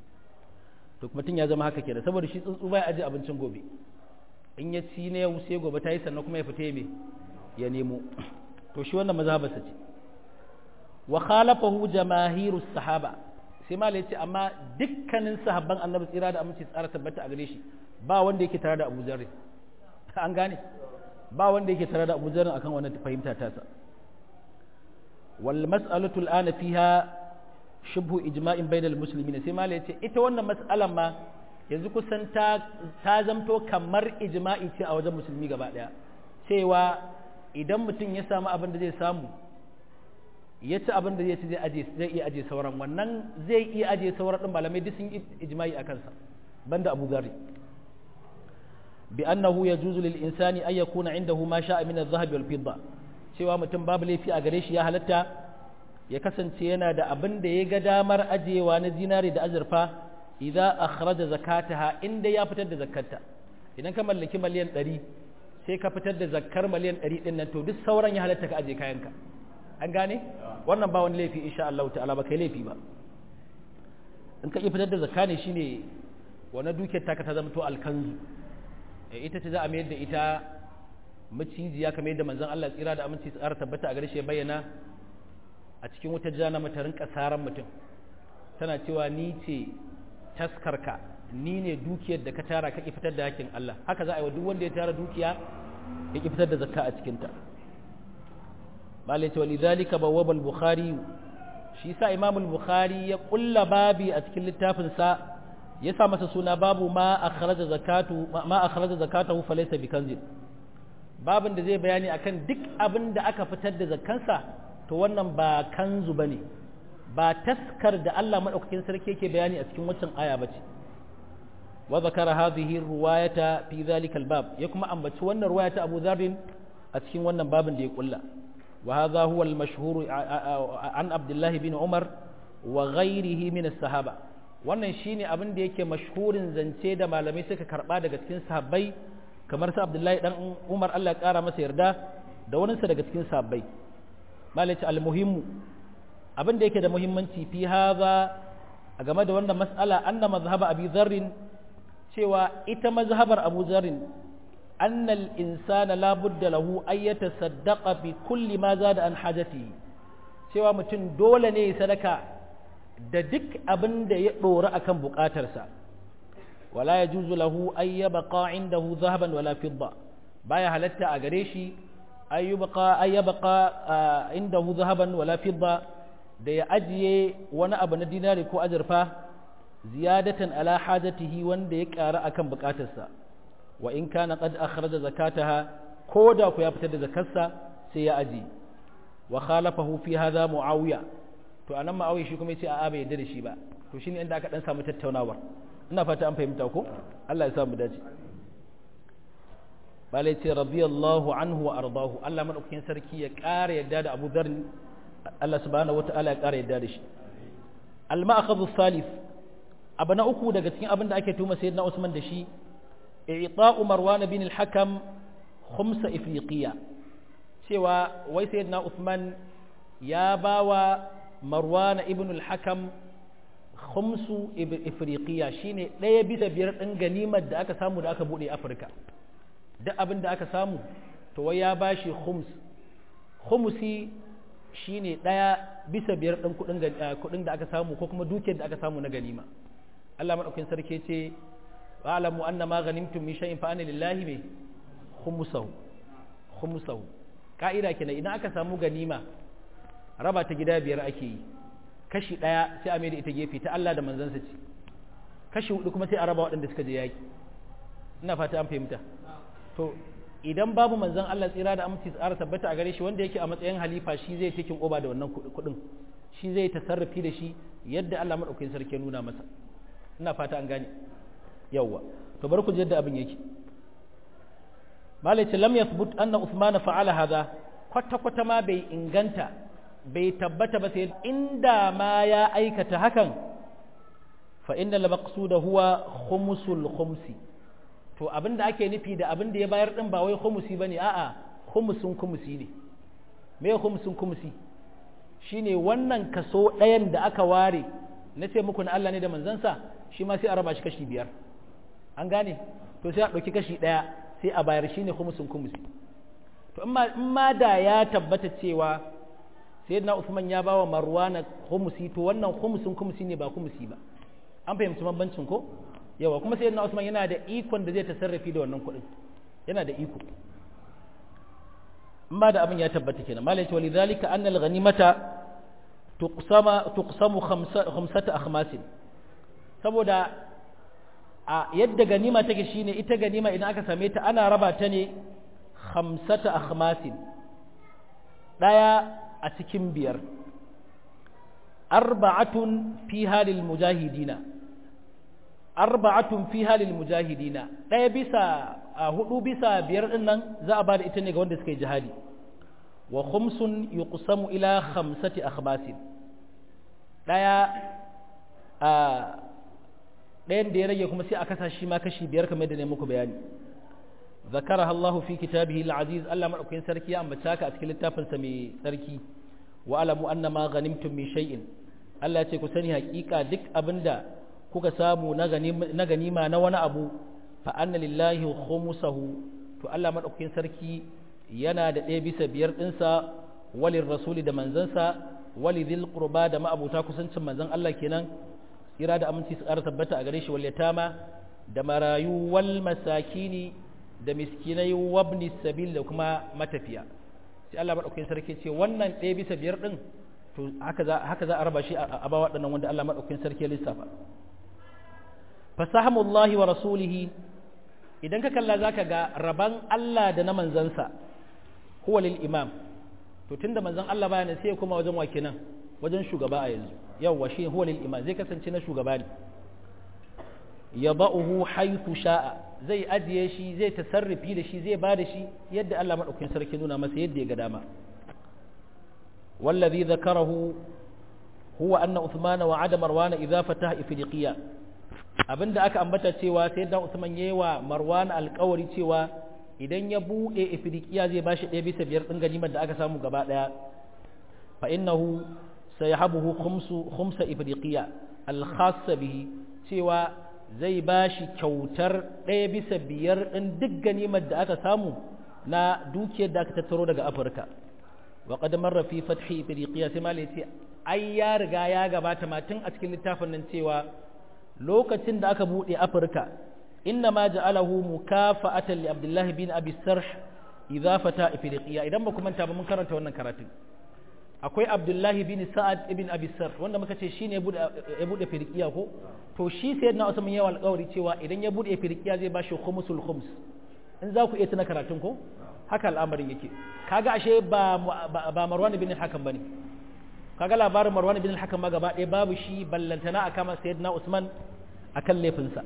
to mutum ya zama haka kenan saboda shi tsuntsu bai aje abincin gobe in ya ci na yau sai gobe ta yi sannan kuma ya fita me ya nemo to shi wannan mazhabarsa ce wa khalafahu jamaahiru sahaba sai ma yace amma dukkanin sahabban annabi tsira da aminci tsara tabbata a gare shi ba wanda yake tare da Abu Zarri an gane ba wanda yake tare da Abu Zarri akan wannan fahimta ta sa wal mas'alatu al'ana fiha shubhu ijma'in bainal muslimin sai ma yace ita wannan mas'alan ma yanzu kusan ta ta zamto kamar ijma'i ce a wajen musulmi gaba daya cewa idan mutum ya samu abin da zai samu ya ci abin da zai ci zai iya aje sauran wannan zai iya aje sauran din malamai duk sun ijma'i a kansa banda Abu Dharr bi annahu yajuzu lil insani ay yakuna indahu ma sha'a min adh-dhahab wal fidda cewa mutum babu laifi a gare shi ya halatta ya kasance yana da abin da ya ga damar ajewa na zinari da azurfa idza akhraja zakataha inda ya fitar da zakarta idan ka mallaki miliyan 100 sai ka fitar da zakkar miliyan 100 din nan to duk sauran ya halatta ka aje kayanka an gane wannan ba wani laifi insha Allah ta'ala ba kai laifi ba in ka iya fitar da zakka ne shine wannan dukiyar taka ta zama to alkanzu ita ce za a mayar da ita macijiya kamar yadda manzon Allah tsira da aminci tsara tabbata a gare shi ya bayyana a cikin wata jana mata rinka saran mutum tana cewa ni ce taskarka ni ne dukiyar da ka tara ka fitar da hakin Allah haka za a yi wa duk wanda ya tara dukiya ya fitar da zakka a cikinta malai ce walidhalika bawwaba al-bukhari shi sa imam al-bukhari ya kulla babi a cikin littafin sa ya sa masa suna babu ma akhraja zakatu ma akhraja zakatahu falaysa bikanzin babin da zai bayani akan duk abin da aka fitar da zakkansa to wannan ba kanzu bane ba taskar da Allah madaukakin sarki yake bayani a cikin waccan aya bace wa zakara hadhihi riwayata fi dhalika albab ya kuma ambaci wannan riwayata Abu Dharr a cikin wannan babin da ya kulla wa hadha huwa al-mashhur an Abdullah bin Umar wa ghayrihi min as-sahaba wannan shine abin da yake mashhurin zance da malamai suka karba daga cikin sahabbai kamar sa Abdullahi dan Umar Allah ya kara masa yarda da waninsa daga cikin sahabbai malaci al-muhimmu abin da yake da muhimmanci fi haza a game da wannan mas'ala anna mazhaba abi dharrin cewa ita mazhabar abu dharrin annal insana la budda lahu ay yatasaddaqa bi kulli ma zada an hajati cewa mutum dole ne ya sadaka da duk abin da ya dora akan bukatarsa wala yajuzu lahu ay yabqa indahu dhahaban wala fidda baya halatta a gare shi ay yabqa ay yabqa indahu dhahaban wala fidda da ya ajiye wani abu na dinari ko azurfa ziyadatan ala hajatihi wanda ya ƙara akan buƙatarsa wa in kana qad akhraja zakataha ko da ku ya fitar da zakarsa sai ya aji wa khalafahu fi hadha muawiya to anan muawiya shi kuma yace a'a bai yarda da shi ba to shine inda aka dan samu tattaunawar ina fata an fahimta ko Allah ya sa mu dace bala yace radiyallahu anhu wa ardahu Allah madaukakin sarki ya ƙara yadda da Abu Dharr Allah subhanahu wataala ya ƙara yadda da shi al-ma'khadhu thalith abu na uku daga cikin abin da ake tuma sayyidina Usman da shi i'ta'u Marwan bin al-Hakam khumsa ifriqiya cewa wai sayyidina Usman ya bawa Marwan ibn al-Hakam khumsu ifriqiya shine ɗaya bisa biyar ɗin ganimar da aka samu da aka buɗe Afirka duk abin da aka samu to wai ya bashi khums khumsi shine ɗaya bisa biyar ɗin kuɗin da aka samu ko kuma dukiyar da aka samu na ganima Allah madaukakin sarki ce wa'lamu anna ma ghanimtum min shay'in fa anna lillahi bi khumsahu khumsahu ka'ida kenan idan aka samu ganima raba ta gida biyar ake yi kashi ɗaya sai a da ita gefe ta Allah da manzansa ce kashi hudu kuma sai a raba waɗanda suka je yaki ina fata an fahimta to idan babu manzan Allah tsira da aminci tsara tabbata a gare shi wanda yake a matsayin halifa shi zai cikin oba da wannan kuɗin shi zai tasarrufi da shi yadda Allah madaukakin sarki nuna masa ina fata an gane yawwa to bar ku ji yadda abin yake malai ce lam yathbut anna usman fa'ala hadha kwata kwata ma bai inganta bai tabbata ba sai inda ma ya aikata hakan fa inna la maqsuda huwa khumsul khumsi to abinda ake nufi da abinda ya bayar din ba wai khumsi bane a'a khumsun khumsi ne me khumsun khumsi shine wannan kaso ɗayan da aka ware na ce muku na Allah ne da manzansa shi ma sai a raba shi kashi biyar an gane to sai a ɗauki kashi ɗaya sai a bayar shine khumsun khumsi to in ma da ya tabbata cewa sayyidina Usman ya bawa Marwana khumsi to wannan khumsun khumsi ne ba khumsi ba an fahimci bambancin ko yawa kuma sayyidina Usman yana da ikon da zai tasarrafi da wannan kuɗin yana da iko amma da abin ya tabbata kenan malai ce walidhalika anna al-ghanimata tuqsama tuqsamu khamsata akhmasin saboda a yadda ganima take shine ita ganima idan aka same ta ana raba ta ne khamsata akhmasin daya a cikin biyar arba'atun fi halil mujahidina arba'atun fi halil mujahidina daya bisa a hudu bisa biyar din nan za a ba da ita ne ga wanda suka yi jihadi wa khumsun yuqsamu ila khamsati akhmasin daya a ɗayan da ya rage kuma sai a kasa shi ma kashi biyar kamar da ne muku bayani zakaraha Allahu fi kitabihi al-aziz Allah madaukakin sarki ya ambata ka a cikin littafin sa mai sarki wa alamu anna ma ghanimtum min shay'in Allah ya ce ku sani hakika duk abinda kuka samu na ganima na wani abu fa anna lillahi khumsahu to Allah madaukakin sarki yana da ɗaya bisa biyar ɗinsa walin rasuli da manzansa wali dhil qurba da ma'abuta kusancin manzon Allah kenan ira da aminci su ƙara tabbata a gare shi wal yatama da marayu wal masakini da miskinai wabni sabil da kuma matafiya sai Allah madaukakin sarki ce wannan ɗaya bisa biyar ɗin to haka za haka za a raba shi a ba waɗannan wanda Allah madaukakin sarki ya lissafa fasahamullahi wa rasulihi idan ka kalla zaka ga raban Allah da na manzansa huwa lil imam to tunda manzon Allah baya ne sai ya kuma wajen wake nan wajen shugaba a yanzu yawwa shi huwa lil imam zai kasance na shugaba ne yada'uhu haythu sha'a zai ajiye shi zai tasarrufi da shi zai bada shi yadda Allah madaukakin sarki nuna masa yadda ya ga dama wallazi zakarahu huwa anna Uthman wa'ada Marwan idza fataha ifriqiya abinda aka ambata cewa sai dan Usman yayi wa Marwan alƙawari cewa idan ya bude ifriqiya zai bashi ɗaya bisa biyar din ganimar da aka samu gaba daya fa innahu sayhabuhu khumsu khumsa ifriqiya al-khassa bihi cewa zai bashi kyautar ɗaya bisa biyar din duk ganimar da aka samu na dukiyar da aka tattaro daga Afirka wa qad marra fi fathi ifriqiya sai malai ce ai ya riga ya gabata ma tun a cikin littafin nan cewa lokacin da aka buɗe afirka inna ma ja'alahu mukafa'atan li abdullahi bin abi sarh idza fata ifriqiya idan ba ku manta ba mun karanta wannan karatun akwai abdullahi bin sa'ad ibn abisar wanda muka ce shine ya bude firqiya ko to shi sayyidina usman ya alƙawari cewa idan ya bude firqiya zai bashi khumsul khums in za ku iya tuna karatun ko haka al'amarin yake kaga ashe ba ba marwan bin hakan bane kaga labarin marwan bin hakan ma gaba ɗaya babu shi ballantana kama sayyidina usman akan laifinsa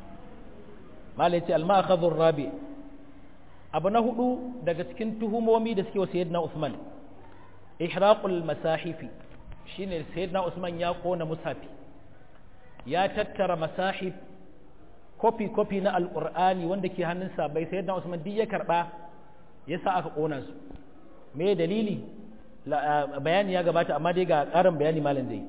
malai ce al-ma'khadhur rabi abu na hudu daga cikin tuhumomi da suke wa sayyidina usman ihraqul masahifi shine sayyidina usman ya kona mushafi ya tattara masahif kofi kofi na alqur'ani wanda ke hannun sabai sayyidina usman duk ya karba yasa aka kona su me dalili bayani ya gabata amma dai ga karin bayani malam zai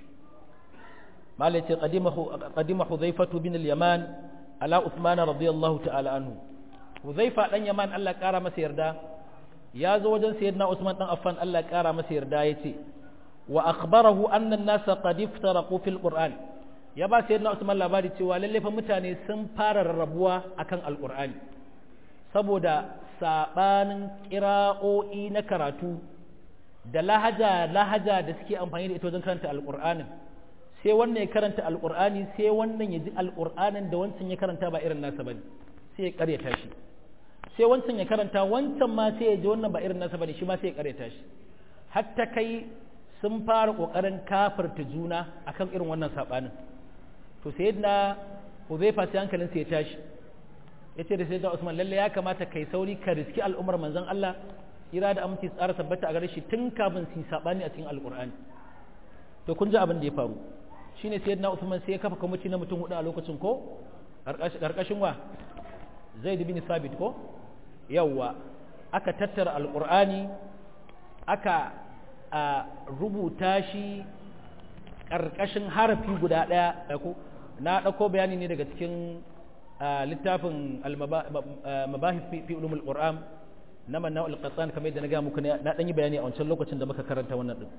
malam ce qadima hudhaifatu bin al-yaman ala usman radiyallahu ta'ala anhu hudhaifa dan yaman Allah kara masa yarda ya zo wajen sayyidina Usman dan Affan Allah ya kara masa yarda yace wa akhbarahu anna an-nasa qad iftaraqu fil Qur'an ya ba sayyidina Usman labari cewa lalle fa mutane sun fara rarrabuwa akan al-Qur'ani saboda sabanin qira'o'i na karatu da lahaja lahaja da suke amfani da ita wajen karanta al-Qur'anin sai wannan ya karanta al-Qur'ani sai wannan ya ji al-Qur'anin da wancan ya karanta ba irin nasa bane sai ya karyata shi sai wancan ya karanta wancan ma sai ya ji wannan ba irin nasa bane shi ma sai ya kareta shi hatta kai sun fara kokarin kafirta juna akan irin wannan sabanin to sayyidina Huzaifa sai hankalin sai ya tashi yace da sayyidina Usman lalle ya kamata kai sauri ka riski al'ummar manzon Allah ira da aminci tsara tabbata a gare shi tun kafin su sabani a cikin alqur'ani to kun ji abin da ya faru shine sayyidina Usman sai ya kafa kwamiti na mutum hudu a lokacin ko karkashin wa Zaid bin Sabit ko yawwa aka tattara alkur'ani aka a rubuta shi ƙarƙashin harafi guda ɗaya ko na ɗauko bayani ne daga cikin littafin mabahif fi ulumul qur'an na manna al-qattan kamar yadda na ga muku na ɗan yi bayani a wancan lokacin da muka karanta wannan din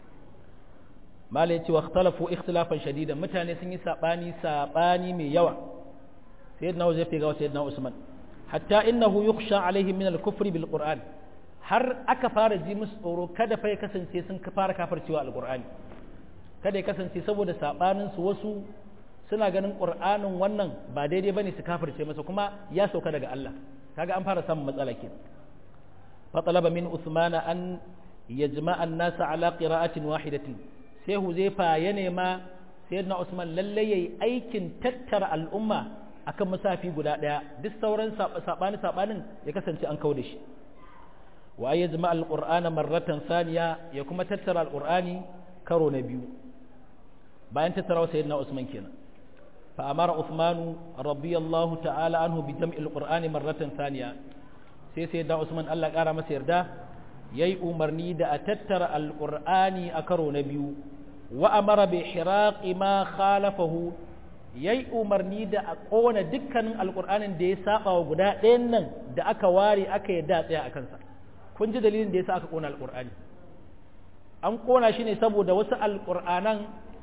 malai ce wa ikhtalafu ikhtilafan shadidan mutane sun yi sabani sabani mai yawa sayyidina Uzayf ga sayyidina Usman hatta innahu yukhsha alaihim min al-kufri bil Qur'an har aka fara ji musu tsoro kada fa ya kasance sun fara kafircewa al-Qur'ani kada ya kasance saboda sabanin su wasu suna ganin Qur'anin wannan ba daidai bane su kafirce masa kuma ya sauka daga Allah kaga an fara samun matsala ke fa talaba min Uthman an yajma'a an-nasa ala qira'atin wahidatin sai Huzaifa ya nema sayyidina Usman lalle yayi aikin tattara al'umma akan musafi guda ɗaya duk sauran saɓani saɓanin ya kasance an kau da shi wa ya zama alƙur'ana marratan saniya ya kuma tattara alƙur'ani karo na biyu bayan tattara wa sayyidina usman kenan fa amara usmanu radiyallahu ta'ala anhu bi jam'i alqur'ani marratan saniya sai sayyidina usman Allah ƙara masa yarda yayi umarni da a tattara alqur'ani a karo na biyu wa amara bi hiraqi ma khalafahu ya yi umarni da a ƙona dukkanin alƙur'anin da ya saba wa guda ɗayan nan da aka ware aka yi da tsaya a kansa kun ji dalilin da ya sa aka ƙona alƙur'ani an ƙona shi ne saboda wasu alƙur'anan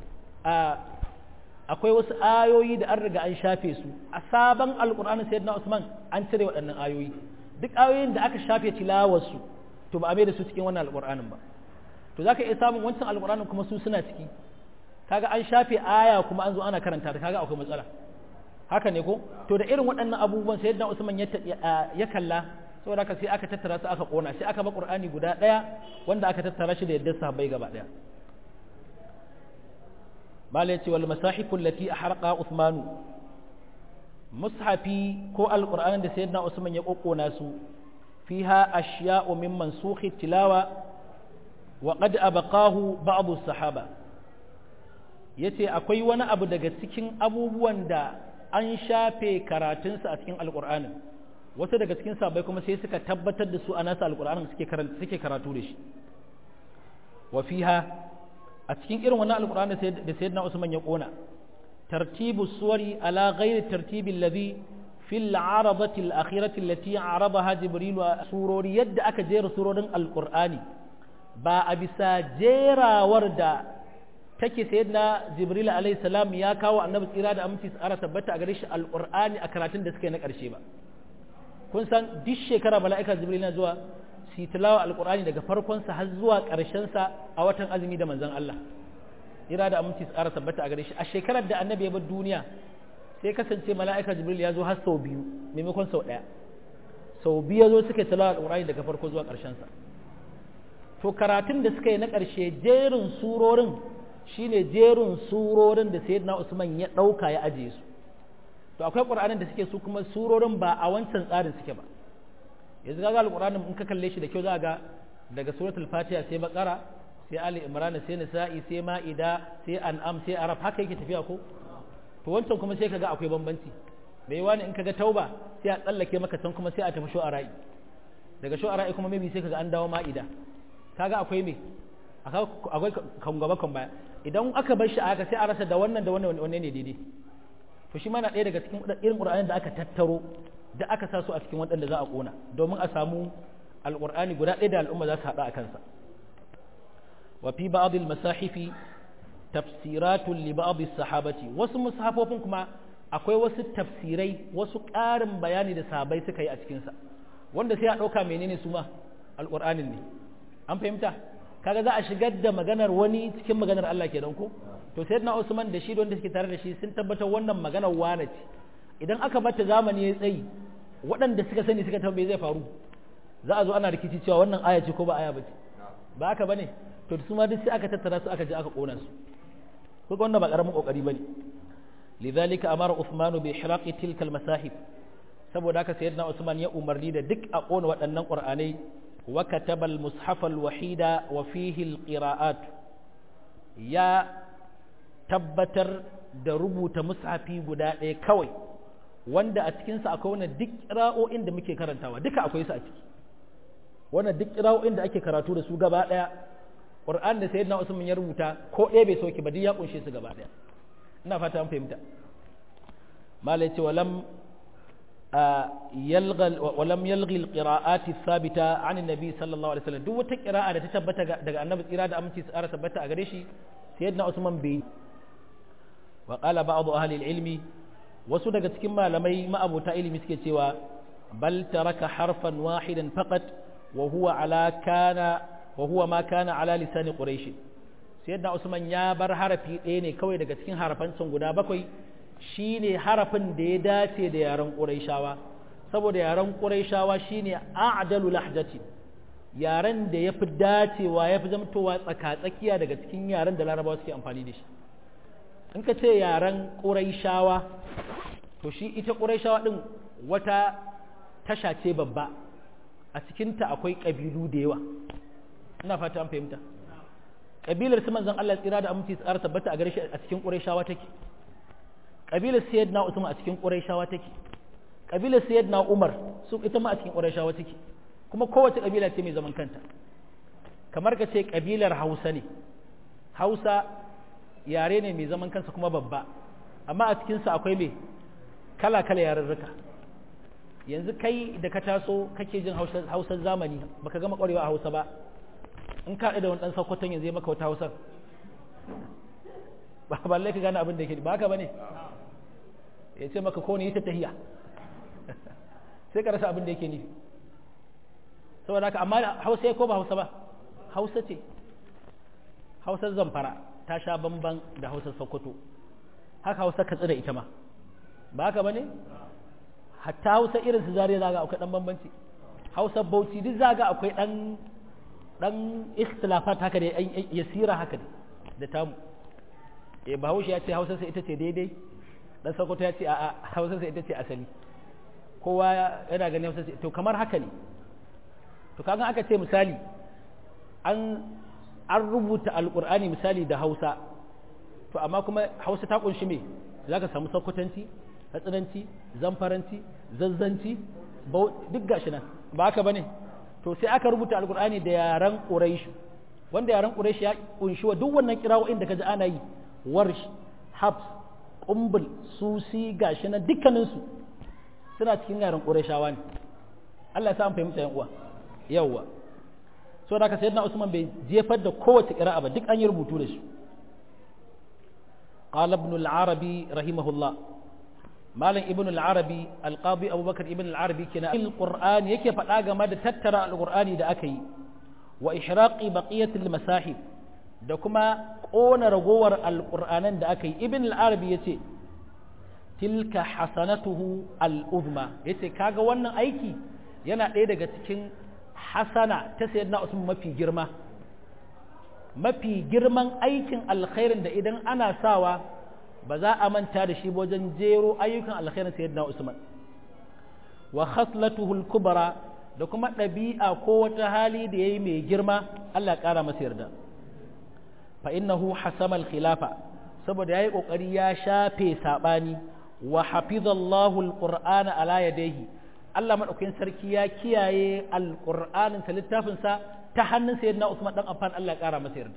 akwai wasu ayoyi da an riga an shafe su a sabon alƙur'anin sayyidina usman an cire waɗannan ayoyi duk ayoyin da aka shafe tilawarsu to ba a mai da su cikin wannan alƙur'anin ba to za ka iya samun wancan alƙur'anin kuma su suna ciki kaga an shafe aya kuma an zo ana karanta ta kaga akwai matsala haka ne ko to da irin waɗannan abubuwan sai yadda Usman ya kalla saboda haka sai aka tattara su aka kona sai aka ba Qur'ani guda ɗaya wanda aka tattara shi da yadda sahabbai gaba ɗaya malai ce wal masahifu allati ahraqa Uthmanu mushafi ko alqur'anin da sayyidina Usman ya kokkona su fiha ashya'u min mansukhi tilawa wa qad abaqahu ba'd as-sahaba ya ce akwai wani abu daga cikin abubuwan da an shafe karatunsa a cikin alƙur'anin wasu daga cikin sabai kuma sai suka tabbatar da su a nasa alƙur'anin suke karatu da shi wa fiha a cikin irin wannan alƙur'anin da sayyidina usman ya ƙona tartibu suwari ala ghairi tartibi alladhi fil aradati al-akhirati allati aradaha jibril wa surori yadda aka jera surorin alƙur'ani ba a bisa jerawar da take sayyidina jibril alayhi salam ya kawo annabi tsira da aminci tsara tabbata a gare shi alqur'ani a karatun da suka yi na karshe ba kun san duk shekara mala'ika jibril na zuwa su tilawa alqur'ani daga farkon sa har zuwa ƙarshen sa a watan azumi da manzon Allah ira da aminci tsara tabbata a gare shi a shekarar da annabi ya bar duniya sai kasance mala'ika jibril ya zo har sau biyu maimakon sau ɗaya sau biyu ya zo suka tilawa alqur'ani daga farko zuwa ƙarshen sa to karatun da suka yi na ƙarshe jerin surorin shine jerin surorin da sayyidina Usman ya ɗauka ya ajiye su to akwai ƙur'anin da suke su kuma surorin ba a wancan tsarin suke ba yanzu ga alƙur'anin in ka kalle shi da kyau za ga daga suratul fatiha sai baqara sai ali imran sai nisa'i sai ma'ida sai an'am sai arab haka yake tafiya ko to wancan kuma sai kaga akwai bambanci bai wani in kaga tauba sai a tsallake maka can kuma sai a tafi shu'ara'i daga shu'ara'i kuma maybe sai kaga an dawo ma'ida kaga akwai me akwai kan gaba kan baya idan aka bar shi a haka sai a rasa da wannan da wannan wanne ne daidai to shi ma na ɗaya daga cikin irin ƙur'anin da aka tattaro da aka sa su a cikin waɗanda za a ƙona domin a samu alƙur'ani guda ɗaya da al'umma za su haɗa a kansa wa fi ba'd al-masahifi tafsiratun li ba'd sahabati wasu mushafofin kuma akwai wasu tafsirai wasu ƙarin bayani da sahabbai suka yi a cikin sa wanda sai a ɗauka menene su ma alƙur'anin ne an fahimta kaga za a shigar da maganar wani cikin maganar Allah kenan ko to sayyidina Usman da shi da wanda suke tare da shi sun tabbatar wannan maganar wane ce idan aka bata zamani ya tsayi waɗanda suka sani suka tambaye zai faru za a zo ana rikici cewa wannan aya ce ko ba aya ba ce ba haka bane to su ma duk sai aka tattara su aka je aka kona su ko wannan ba karamin kokari bane lidhalika amara Uthman bi ihraqi tilka al-masahib saboda haka sayyidina Usman ya umarni da duk a kona waɗannan qur'anai وكتب المصحف الوحيد وفيه القراءات يا tabbatar da rubuta mushafi guda ɗaya kawai wanda a cikinsa akwai wani duk ƙira'o'in da muke karantawa duka akwai su a ciki wannan duk ƙira'o'in da ake karatu da su gaba ɗaya ƙur'an da sayyidina usman ya rubuta ko ɗaya bai sauke ba duk ya kunshe su gaba ɗaya ina fata an fahimta malai ce walam يلغى ولم يلغي القراءات الثابتة عن النبي صلى الله عليه وسلم duk wata qira'a da ta tabbata daga annabi tsira da aminci tsara tabbata a gare shi sayyidina Usman bai wa qala ba'd ahli al-ilmi wasu daga cikin malamai ma'abota ilimi suke cewa bal taraka harfan wahidan faqat wa huwa ala kana wa huwa ma kana ala lisan quraish sayyidina Usman ya bar harafi ɗaya ne kawai daga cikin harafan guda bakwai shi ne harafin da ya dace da yaren ƙuraishawa saboda yaren ƙuraishawa shi ne a'adalu lahjati yaren da ya fi dacewa ya fi zamtowa tsaka-tsakiya daga cikin yaren da larabawa suke amfani da shi in ka ce yaren ƙuraishawa to shi ita ƙuraishawa ɗin wata tasha ce babba a cikinta akwai ƙabilu da yawa ina fata an fahimta ƙabilar su manzon Allah tsira da aminci tsara tabbata a gare shi a cikin ƙuraishawa take kabilar sayyidina Usman a cikin Qurayshawa take kabilar sayyidina Umar su ita ma a cikin Qurayshawa take kuma kowace kabila ce mai zaman kanta kamar ka ce kabilar Hausa ne Hausa yare ne mai zaman kansa kuma babba amma a cikin sa akwai me kala kala yarurruka yanzu kai da ka taso kake jin Hausar zamani baka gama kwarewa a Hausa ba in ka da wani dan sakkwaton yanzu ya maka wata Hausar ba balle ka gane abin da yake ba haka bane ya ce maka ko ne ita tahiya sai ka rasa abin da yake nufi saboda haka amma hausa ya ko ba hausa ba hausa ce hausar zamfara ta sha bamban da hausar sokoto haka hausa katsi da ita ma ba haka bane hatta hausa irin su zariya zaga akwai dan bambanci hausar bauchi duk zaga akwai dan dan ikhtilafat haka da yasira haka da tamu eh bahaushe ya ce hausarsa ita ce daidai dan sokoto ya ce a hausarsa ita ce asali kowa yana ganin hausarsa to kamar haka ne to kaga aka ce misali an an rubuta alqur'ani misali da hausa to amma kuma hausa ta kunshi me zaka samu sokotanci hatsinanci zamfaranci zazzanci duk gashi nan ba haka bane to sai aka rubuta alqur'ani da yaran quraish wanda yaran quraish ya kunshi wa duk wannan kirawoyin da kaji ana yi warsh habs kumbul susi gashi na dukkaninsu suna cikin yaren ƙurashawa ne Allah ya sa an fahimta yan uwa yawwa so da ka sayyidina Usman bai jefar da kowace ƙira'a ba duk an yi rubutu da shi qala ibn al-arabi rahimahullah malam ibn al-arabi al-qadi abubakar ibn al-arabi kina al-qur'ani yake faɗa game da tattara al-qur'ani da aka yi wa ihraqi baqiyat al-masahib da kuma ƙona ragowar al-qur'anan da aka yi ibn al-arabi yace tilka hasanatuhu al-uzma yace kaga wannan aiki yana ɗaya daga cikin hasana ta sayyidina usman mafi girma mafi girman aikin alkhairin da idan ana sawa ba za a manta da shi wajen jero ayyukan alkhairin sayyidina Usman wa khaslatuhu al-kubra da kuma ɗabi'a ko wata hali da yayi mai girma Allah ƙara masa yarda fa innahu hasama al-khilafa saboda yayi kokari ya shafe sabani wa hafizallahu al-qur'ana ala yadayhi Allah madaukakin sarki ya kiyaye al-qur'anin sa littafin sa ta hannun sayyidina Usman dan Affan Allah ƙara masa yarda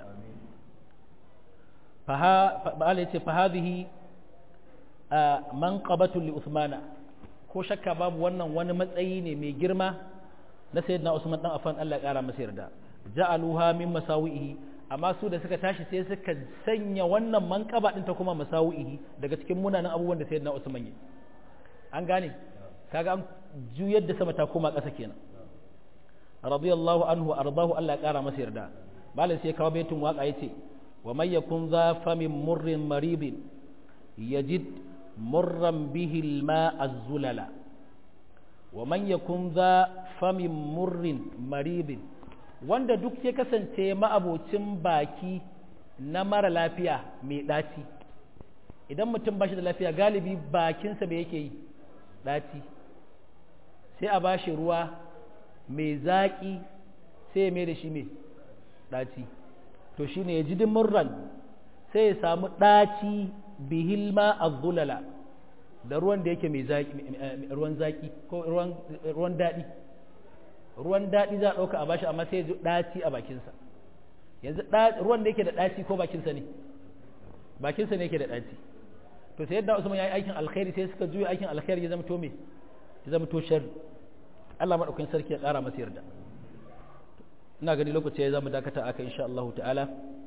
ba'ala ya ce fahadihi manqabatu li Usmana ko shakka babu wannan wani matsayi ne mai girma na sayyidina Usman dan Affan Allah ƙara masa yarda ja'aluha min masawihi amma su da suka tashi sai suka sanya wannan manqaba din ta kuma masawihi daga cikin munanan abubuwan da sayyidina Usman yi an gane kaga an juyar da sama ta koma ƙasa kenan radiyallahu anhu ardahu Allah ƙara masa yarda malam sai kawo baitin waka yace ومن يكن ذا فم مر مريض يجد مرا به الماء الزللا ومن يكن ذا فم مر مريض wanda duk ya kasance ma'abocin baki na mara lafiya mai ɗaci idan mutum ba shi da lafiya galibi bakinsa bai yake yi ɗaci sai a ba shi ruwa mai zaƙi sai ya mai da shi mai ɗaci to shine ya ji murran sai ya samu ɗaci bihilma azzulala da ruwan da yake mai ruwan zaki ko ruwan daɗi ruwan daɗi za a ɗauka a bashi amma sai ya ji ɗaci a bakinsa yanzu ruwan da yake da ɗaci ko bakinsa ne bakinsa ne yake da ɗaci to sai yadda usman ya yi aikin alkhairi sai suka juya aikin alkhairi ya zama to me ya zama to sharri Allah madaukakin sarki ya ƙara masa yarda ina gani lokaci ya zama dakata aka insha Allah ta'ala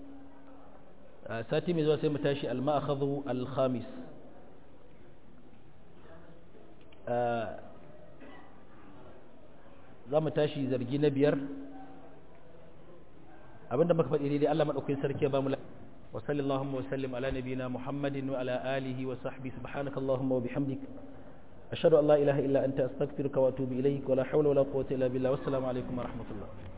sati mai zuwa sai mu tashi al-ma'akhadhu al-khamis za mu tashi zargi na biyar abinda muka faɗi daidai Allah madaukakin sarki ya ba mu wa sallallahu wa sallim ala nabiyyina muhammadin wa ala alihi wa sahbihi subhanakallahumma wa bihamdik ashhadu an la ilaha illa anta astaghfiruka wa atubu ilayk wa la hawla wa la quwwata illa billah wassalamu alaikum wa rahmatullah